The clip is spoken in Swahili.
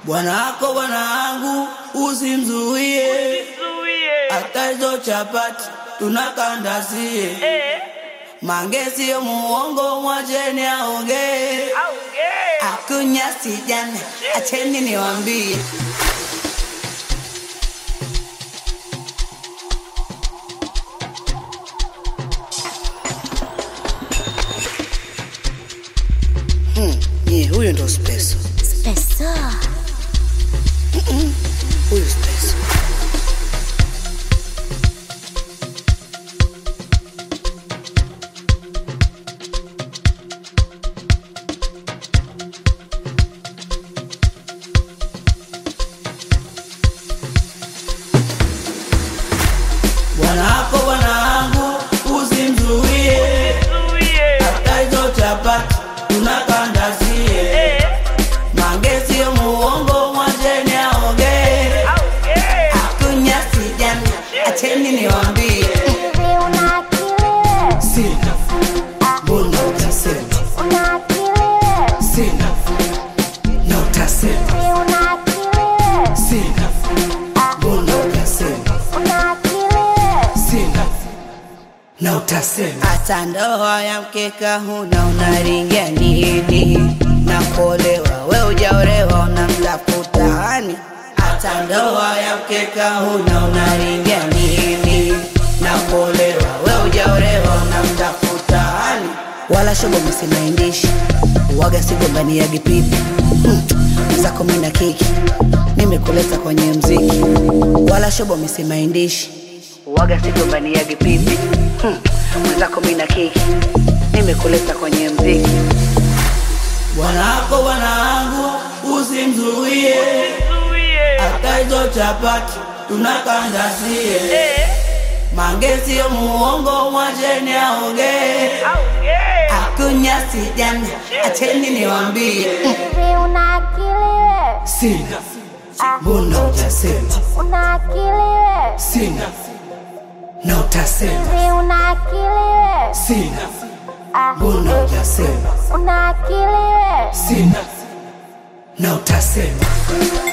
Bwana wako bwana wangu usimzuie, hata hizo chapati tunakandazie. Mange sio muongo, mwacheni aongee. Akunya sijana, acheni niwambie. Hmm, nye, huyo ndo Speso. Speso. Huyu Speso. Bwana wako bwana wangu usimzuie, hata hizo chapati tunakandazie. Mange sio muongo, mwacheni aongee. Akunya sijana, acheni niwambie. Hivi una akili we? Sina, mbona utasema? Una akili we? Sina, na utasema. Hivi una akili we? Sina, mbona utasema? Una akili we? Sina, na utasema. Hata ndoa ya mkeka huna, unaringia nini? Na kuolewa we ujaolewa, unamtafuta hani? Hata ndoa ya mkeka huna, unaringia nini? Na kuolewa we ujaolewa, unamtafuta hani? Wala shobo msimaindishi waga sigombania gipipi hmm. zako mina kiki nimekuleta kwenye mziki wala shobo misimaindishi waga sigombania gipipi hmm. mwenzako mina kiki nimekuleta kwenye mziki bwana wako bwana wangu usimzuie hata hizo chapati tunakandazie mange sio muongo mwacheni aongee akunya sijana acheni niwambie Hivi una akili we? sina mbona utasema Una akili we? sina na utasema Hivi una akili we? sina mbona utasema Una akili we? sina na utasema